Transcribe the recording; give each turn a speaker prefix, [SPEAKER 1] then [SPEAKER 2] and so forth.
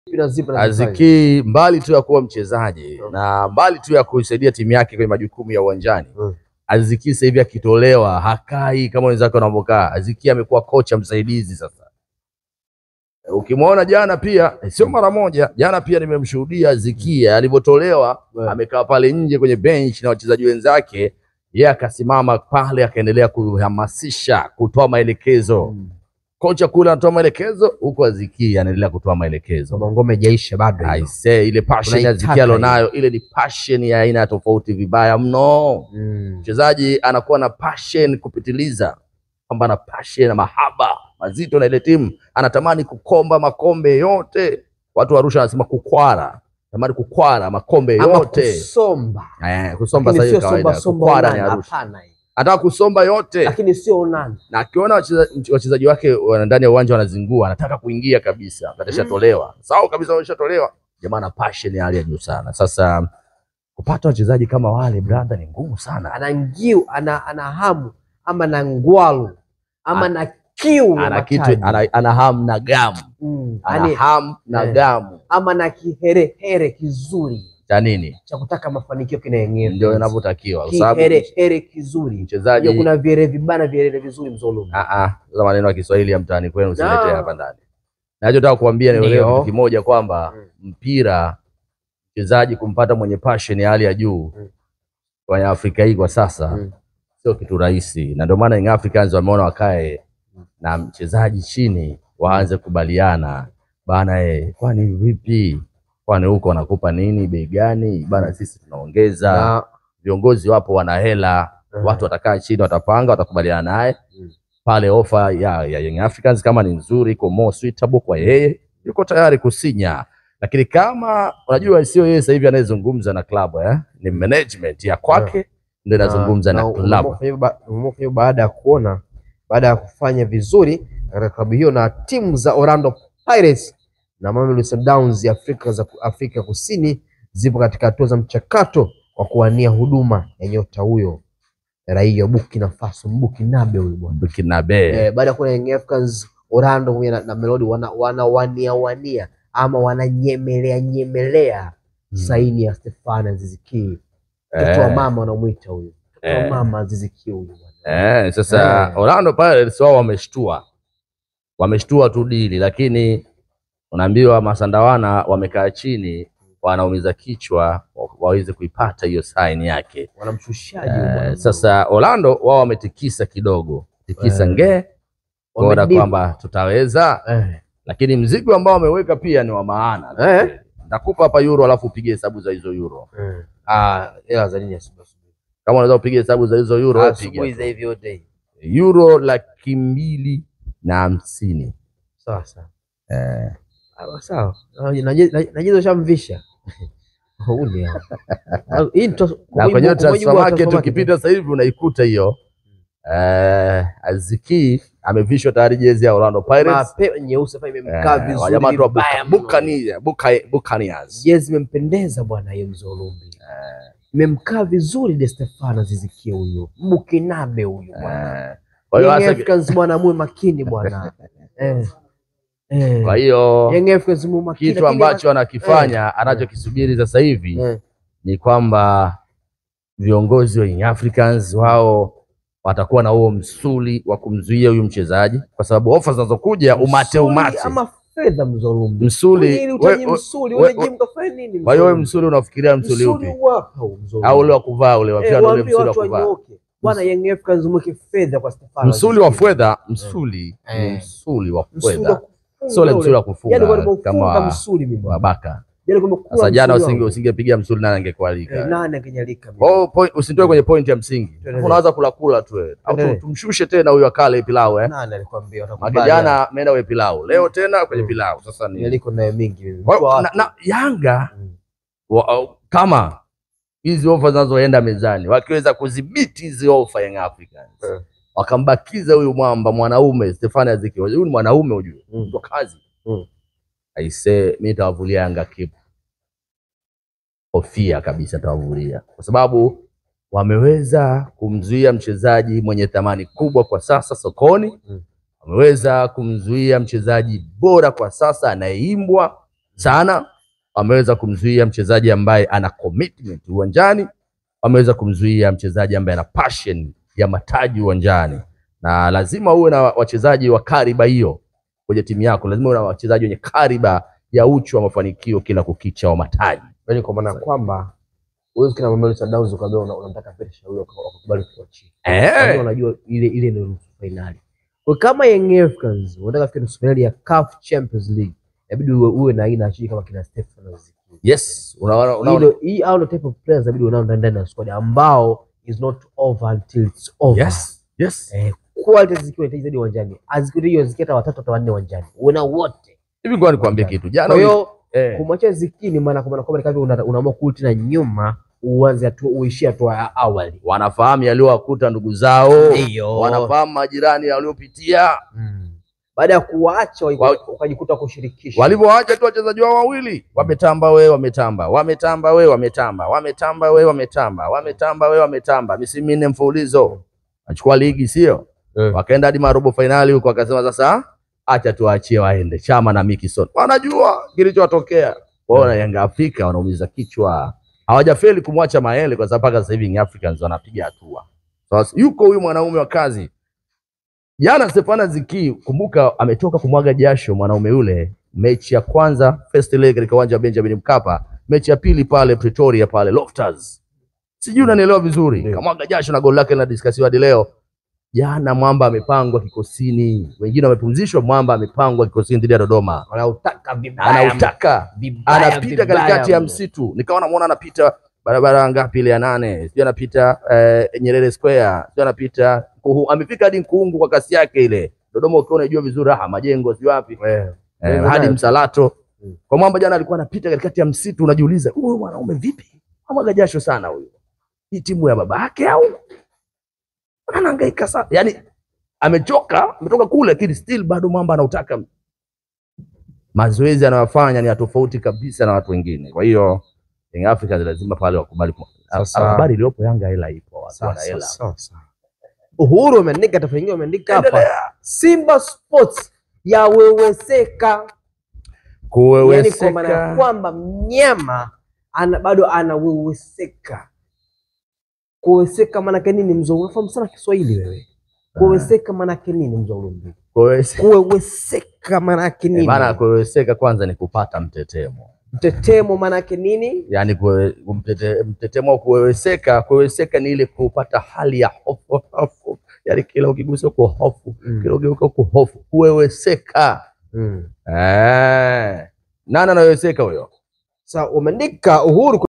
[SPEAKER 1] na zipi na zipi?
[SPEAKER 2] Aziki mbali tu ya kuwa mchezaji na mbali tu ya kuisaidia timu yake kwenye majukumu ya uwanjani
[SPEAKER 1] Mm.
[SPEAKER 2] Aziki sasa hivi akitolewa hakai kama wenzake wanavyokaa. Aziki amekuwa kocha msaidizi sasa. Eh, Ukimwona jana pia eh, sio mara moja, jana pia nimemshuhudia Aziki alivyotolewa,
[SPEAKER 1] Mm.
[SPEAKER 2] amekaa pale nje kwenye bench na wachezaji wenzake, yeye akasimama pale akaendelea kuhamasisha, kutoa maelekezo.
[SPEAKER 1] Mm.
[SPEAKER 2] Kocha kule anatoa maelekezo, huku Aziki anaendelea kutoa maelekezo.
[SPEAKER 1] Kama ngome haijaisha bado. hiyo.
[SPEAKER 2] Aisee, ile passion ya
[SPEAKER 1] Unaitaka
[SPEAKER 2] Aziki alionayo, ile ni passion ya aina tofauti, vibaya mno.
[SPEAKER 1] Mm.
[SPEAKER 2] Mchezaji anakuwa na passion kupitiliza, kwamba ana passion na mahaba mazito na ile timu, anatamani kukomba makombe yote. Watu wa Arusha wanasema kukwara, tamani kukwara makombe
[SPEAKER 1] Ama
[SPEAKER 2] yote.
[SPEAKER 1] kusomba.
[SPEAKER 2] Eh, kusomba
[SPEAKER 1] Lakini
[SPEAKER 2] sasa
[SPEAKER 1] sio
[SPEAKER 2] hivi
[SPEAKER 1] somba
[SPEAKER 2] kawaida,
[SPEAKER 1] somba
[SPEAKER 2] kukwara ni
[SPEAKER 1] onana,
[SPEAKER 2] Arusha.
[SPEAKER 1] hapana.
[SPEAKER 2] Anataka kusomba yote,
[SPEAKER 1] Lakini sio onana.
[SPEAKER 2] na akiona wacheza- wachezaji wake wana- ndani ya uwanja wanazingua, anataka kuingia kabisa, wakati ashatolewa. Sawa kabisa, wameshatolewa. Jamaa ana passion ya hali ya juu sana. Sasa kupata wachezaji kama wale brother, ni ngumu sana.
[SPEAKER 1] Ana ngiu, ana ana hamu ama na ngwalu ama
[SPEAKER 2] Ana-
[SPEAKER 1] na kiu ya
[SPEAKER 2] ana kitu
[SPEAKER 1] mataji.
[SPEAKER 2] ana, ana hamu na gamu
[SPEAKER 1] Mm.
[SPEAKER 2] ana
[SPEAKER 1] Yaani,
[SPEAKER 2] hamu na
[SPEAKER 1] eh.
[SPEAKER 2] gamu
[SPEAKER 1] ama na kiherehere kizuri
[SPEAKER 2] cha nini,
[SPEAKER 1] cha kutaka mafanikio kinayenyewe.
[SPEAKER 2] ndio inavyotakiwa, kwa sababu
[SPEAKER 1] kiherehere kizuri. Hiyo
[SPEAKER 2] mchezaji
[SPEAKER 1] kuna vierere vibana vierere vizuri mzolumi.
[SPEAKER 2] Ah, ah, sasa maneno ya Kiswahili ya mtaani kwenu usilete
[SPEAKER 1] No.
[SPEAKER 2] hapa ndani. Nachotaka kuambia ni
[SPEAKER 1] Ndio.
[SPEAKER 2] uelewe kitu kimoja kwamba
[SPEAKER 1] Mm.
[SPEAKER 2] mpira, mchezaji kumpata mwenye passion ya hali ya juu
[SPEAKER 1] Mm.
[SPEAKER 2] kwenye Afrika hii kwa sasa
[SPEAKER 1] Mm.
[SPEAKER 2] sio kitu rahisi, na ndio maana Young Africans wameona wakae na mchezaji chini, waanze kubaliana bana, eh, kwani vipi, kwani huko wanakupa nini, bei gani bana, sisi tunaongeza.
[SPEAKER 1] Na-
[SPEAKER 2] Viongozi wapo wana hela,
[SPEAKER 1] Mhm.
[SPEAKER 2] watu watakaa chini, watapanga, watakubaliana naye
[SPEAKER 1] Mm.
[SPEAKER 2] pale ofa ya, ya Young Africans kama ni nzuri, iko more suitable kwa yeye, yuko tayari kusinya. Lakini kama unajua, sio yeye sasa hivi anayezungumza na klabu eh? ni management ya kwake ndio inazungumza na,
[SPEAKER 1] na
[SPEAKER 2] klabu.
[SPEAKER 1] umeamua kufanya hivyo ba- umeamua kufanya hivyo baada ya kuona baada ya kufanya vizuri katika klabu hiyo na timu za Orlando Pirates na Mamelodi Sundowns ya Afrika za Afrika Kusini zipo katika hatua za mchakato wa kuwania huduma ya nyota huyo raia wa Burkina Faso, Mbukinabe huyu bwana.
[SPEAKER 2] Burkinabe
[SPEAKER 1] Eh, baada ya kuona Young Africans Orlando pamoja na, na Melodi wana, wanawania wania ama wananyemelea nyemelea saini ya Stefana Aziz Ki mtoto wa
[SPEAKER 2] Eh.
[SPEAKER 1] mama wanamwita huyu mtoto wa
[SPEAKER 2] Eh.
[SPEAKER 1] mama Aziz Ki huyu bwana.
[SPEAKER 2] Eh, sasa
[SPEAKER 1] Eh.
[SPEAKER 2] Orlando Pirates wao wameshtua, wameshtua tu dili, lakini unaambiwa masandawana wamekaa chini, wanaumiza kichwa wa- waweze kuipata hiyo sign yake.
[SPEAKER 1] wanamshushaji huyu bwana.
[SPEAKER 2] Eh, sasa Orlando wao wametikisa kidogo, tikisa
[SPEAKER 1] Eh.
[SPEAKER 2] ngee kuona
[SPEAKER 1] Wamedip.
[SPEAKER 2] kwamba tutaweza,
[SPEAKER 1] eh,
[SPEAKER 2] lakini mzigo ambao wameweka pia ni wa maana.
[SPEAKER 1] Eh.
[SPEAKER 2] Nakupa hapa euro, alafu upige hesabu za hizo euro.
[SPEAKER 1] eh. Ah, hela za nini asubuhi asubuhi?
[SPEAKER 2] Kama unaweza kupiga hesabu za hizo euro, wewe
[SPEAKER 1] Asubuhi
[SPEAKER 2] piga
[SPEAKER 1] za hivi yote.
[SPEAKER 2] euro laki mbili na hamsini.
[SPEAKER 1] Sawa sawa.
[SPEAKER 2] Eh,
[SPEAKER 1] Ah, sawa. Ah, naje- na- Najizo shamvisha. Uli hapa. Ah, Hii ni tos-
[SPEAKER 2] na
[SPEAKER 1] kwa
[SPEAKER 2] kwenye
[SPEAKER 1] mujibu- kwa
[SPEAKER 2] transfer
[SPEAKER 1] mujibu wa
[SPEAKER 2] market
[SPEAKER 1] transfer
[SPEAKER 2] ukipita sasa hivi unaikuta hiyo eh, Aziki amevishwa tayari jezi ya Orlando Pirates.
[SPEAKER 1] Mape nyeusi hapa imemkaa
[SPEAKER 2] Eh,
[SPEAKER 1] vizuri.
[SPEAKER 2] wajamaa tu wa
[SPEAKER 1] vibaya
[SPEAKER 2] Buca-
[SPEAKER 1] mno.
[SPEAKER 2] Buccaneers- Buca- Buccaneers.
[SPEAKER 1] Jezi imempendeza bwana hiyo mzolumbi. Imemkaa vizuri De Stefano Zizikie huyo. Mbukinabe huyo bwana.
[SPEAKER 2] Eh, Kwa hiyo
[SPEAKER 1] Young
[SPEAKER 2] hasa-
[SPEAKER 1] Africans bwana muwe makini bwana. Eh. Eh.
[SPEAKER 2] kwa hiyo
[SPEAKER 1] Young Africans muwe makini.
[SPEAKER 2] kitu
[SPEAKER 1] lakini
[SPEAKER 2] ambacho anakifanya anachokisubiri sasa hivi
[SPEAKER 1] Eh.
[SPEAKER 2] ni kwamba viongozi wa Young Africans wao watakuwa na huo msuli wa kumzuia huyu mchezaji, kwa sababu ofa zinazokuja umate
[SPEAKER 1] Msuli
[SPEAKER 2] umate
[SPEAKER 1] ama fedha mzolumbi.
[SPEAKER 2] msuli.
[SPEAKER 1] Ili
[SPEAKER 2] we-
[SPEAKER 1] utaji
[SPEAKER 2] we-
[SPEAKER 1] msuli,
[SPEAKER 2] we-
[SPEAKER 1] ule
[SPEAKER 2] we-
[SPEAKER 1] jimu kafanya nini?
[SPEAKER 2] Kwa hiyo wewe
[SPEAKER 1] mzolumbi?
[SPEAKER 2] msuli unafikiria msuli upi?
[SPEAKER 1] wapa huu mzolumbi.
[SPEAKER 2] Au ule wa kuvaa ule wa
[SPEAKER 1] Eh,
[SPEAKER 2] pia ule
[SPEAKER 1] waambie
[SPEAKER 2] msuli wa
[SPEAKER 1] watu
[SPEAKER 2] kuvaa?
[SPEAKER 1] wanyooke. Bwana Young Africans mweke fedha kwa Stefano.
[SPEAKER 2] Msuli wa fedha, msuli ni
[SPEAKER 1] Eh.
[SPEAKER 2] msuli wa
[SPEAKER 1] Msuli wa
[SPEAKER 2] fedha,
[SPEAKER 1] kufunga
[SPEAKER 2] sio ule
[SPEAKER 1] ule.
[SPEAKER 2] msuli wa
[SPEAKER 1] Yaani
[SPEAKER 2] kufunga
[SPEAKER 1] kwa
[SPEAKER 2] kama
[SPEAKER 1] kufunga
[SPEAKER 2] wa-
[SPEAKER 1] msuli mimi.
[SPEAKER 2] wa baka.
[SPEAKER 1] Yaani kwa kuwa
[SPEAKER 2] Sasa jana
[SPEAKER 1] msuli
[SPEAKER 2] usinge
[SPEAKER 1] wangu.
[SPEAKER 2] usingepiga msuli nani
[SPEAKER 1] Eh,
[SPEAKER 2] angekualika?
[SPEAKER 1] nani angenyalika mimi?
[SPEAKER 2] Kwa hiyo point- usinitoe kwenye point ya msingi.
[SPEAKER 1] Tuendelee.
[SPEAKER 2] Unaanza kula kula tu wewe. Au tu-
[SPEAKER 1] Tuendelee.
[SPEAKER 2] tumshushe tena huyo akale pilau eh.
[SPEAKER 1] Nani alikwambia
[SPEAKER 2] Maka
[SPEAKER 1] utakubali?
[SPEAKER 2] jana ameenda kwenye pilau. Leo tena kwenye
[SPEAKER 1] Mm.
[SPEAKER 2] pilau. Sasa ni
[SPEAKER 1] Niliko naye mingi mimi.
[SPEAKER 2] Kwa hiyo,
[SPEAKER 1] Kwa
[SPEAKER 2] na,
[SPEAKER 1] watu.
[SPEAKER 2] na Yanga
[SPEAKER 1] Mm.
[SPEAKER 2] wa, au- kama hizi ofa zinazoenda mezani wakiweza kudhibiti hizi ofa Young Africans
[SPEAKER 1] Eh.
[SPEAKER 2] wakambakiza huyu mwamba mwanaume Stefani Aziki, huyu ni mwanaume ujue,
[SPEAKER 1] Mm.
[SPEAKER 2] mtu wa kazi
[SPEAKER 1] Mm.
[SPEAKER 2] aisee, mi nitawavulia Yanga kipu kofia kabisa, nitawavulia kwa sababu wameweza kumzuia mchezaji mwenye thamani kubwa kwa sasa sokoni
[SPEAKER 1] Mm.
[SPEAKER 2] wameweza kumzuia mchezaji bora kwa sasa anayeimbwa sana. Wameweza kumzuia mchezaji ambaye ana commitment uwanjani, wameweza kumzuia mchezaji ambaye ana passion ya mataji uwanjani, na lazima uwe na wachezaji wa kariba hiyo kwenye timu yako. Lazima uwe na wachezaji wenye kariba ya uchu wa mafanikio kila kukicha wa mataji.
[SPEAKER 1] Yaani kwa maana kwamba huwezi kina Mamelodi Sundowns ukaambia una- unamtaka Pete Shauri wakakubali kuachia. Yaani
[SPEAKER 2] Eh,
[SPEAKER 1] wanajua ile ile ndio nusu finali. Kwa kama Young Africans wanataka kufika nusu finali ya CAF Champions League, inabidi uwe, uwe na aina ya wachezaji kama kina Stefano Ziki.
[SPEAKER 2] yes, unaona unaona
[SPEAKER 1] Hilo hii au ndio type of players inabidi unao ndani ndani ya squad ambao is not over until it's over.
[SPEAKER 2] yes, yes.
[SPEAKER 1] Eh, quality zikiwa inahitaji zaidi uwanjani. Azikiri hiyo zikiwa watatu hata wanne uwanjani. Uwe wote.
[SPEAKER 2] Hivi ngoja nikwambie kitu. Jana
[SPEAKER 1] Kwa hiyo
[SPEAKER 2] eh,
[SPEAKER 1] kumwachia Ziki ni maana kwa maana kwamba ni kama una- unaamua kurudi tena nyuma uanze hatua uishie hatua ya awali.
[SPEAKER 2] wanafahamu yaliyowakuta ndugu zao,
[SPEAKER 1] Ndio.
[SPEAKER 2] wanafahamu majirani waliopitia,
[SPEAKER 1] Mm. Baada ya kuwaacha
[SPEAKER 2] Wa-
[SPEAKER 1] waka- wakajikuta kushirikisha.
[SPEAKER 2] walivyoacha tu wachezaji wao wawili, wametamba we, wametamba, wametamba we, wametamba, wametamba we, wametamba, wametamba we, wametamba, misimu minne mfululizo, achukua ligi, sio
[SPEAKER 1] Eh.
[SPEAKER 2] wakaenda hadi marobo fainali huko, wakasema sasa acha tuwaachie waende Chama na Mikison, wanajua kilichotokea. Wao na Yanga Afrika wanaumiza kichwa, hawajafeli kumwacha Maele kwa sababu mpaka sasa hivi Young Africans wanapiga hatua. Sasa yuko huyu mwanaume wa kazi jana, Stefana Ziki, kumbuka ametoka kumwaga jasho mwanaume yule, mechi ya kwanza first leg katika uwanja wa Benjamin Mkapa, mechi ya pili pale Pretoria pale Loftus, sijui unanielewa vizuri,
[SPEAKER 1] Ndio.
[SPEAKER 2] kamwaga jasho na goli lake linadiskasiwa hadi leo. Jana Mwamba amepangwa kikosini, wengine wamepumzishwa. Mwamba amepangwa kikosini dhidi ya Dodoma,
[SPEAKER 1] Wanautaka vibaya.
[SPEAKER 2] anautaka
[SPEAKER 1] vibaya,
[SPEAKER 2] anapita
[SPEAKER 1] vibaya
[SPEAKER 2] katikati ya
[SPEAKER 1] mno.
[SPEAKER 2] msitu, nikawa namuona anapita barabara ngapi ile ya nane, sijui anapita eh, Nyerere Square, sijui anapita Nkuhu, amefika hadi Nkuungu kwa kasi yake ile. Dodoma ukiwa unajua vizuri, aha, majengo sijui wapi
[SPEAKER 1] Eh.
[SPEAKER 2] eh,
[SPEAKER 1] Ndio
[SPEAKER 2] hadi
[SPEAKER 1] nayo.
[SPEAKER 2] Msalato.
[SPEAKER 1] Mm.
[SPEAKER 2] Kwa Mwamba jana alikuwa anapita katikati ya msitu, unajiuliza huyu mwanaume vipi, amwaga jasho sana huyu, hii timu ya baba yake au anahangaika sana, yani amechoka, ametoka kule, lakini still bado Mwamba anautaka mazoezi anayofanya ni ya tofauti kabisa na watu wengine. Kwa hiyo Young Africans lazima pale wakubali.
[SPEAKER 1] Sasa-
[SPEAKER 2] Habari iliyopo Yanga hela ipo, watu wana
[SPEAKER 1] Sasa,
[SPEAKER 2] hela.
[SPEAKER 1] sasa. Uhuru umeandika taarifa nyingine umeandika hapa
[SPEAKER 2] Endelea.
[SPEAKER 1] Simba Sports yaweweseka, yani kwa maana ya
[SPEAKER 2] Kuweweseka
[SPEAKER 1] kwamba mnyama ana, bado anaweweseka. Kuweweseka maanake nini? Mzee, unafahamu sana Kiswahili wewe. Kuweweseka maanake nini mzee Ulumbi?
[SPEAKER 2] kuweweseka.
[SPEAKER 1] Kuweweseka maanake nini?
[SPEAKER 2] Maana kuweweseka kwanza ni kupata mtetemo,
[SPEAKER 1] Mtetemo maanake nini?
[SPEAKER 2] yaani kuwe- mtete, mtetemo wa kuweweseka. Kuweweseka ni ile kupata hali ya hofu, hofu, yaani kila ukigusa uko hofu, kila ugeuka uko hofu, kuweweseka.
[SPEAKER 1] Mm.
[SPEAKER 2] Eh, nani anaweweseka huyo?
[SPEAKER 1] Sasa umeandika Uhuru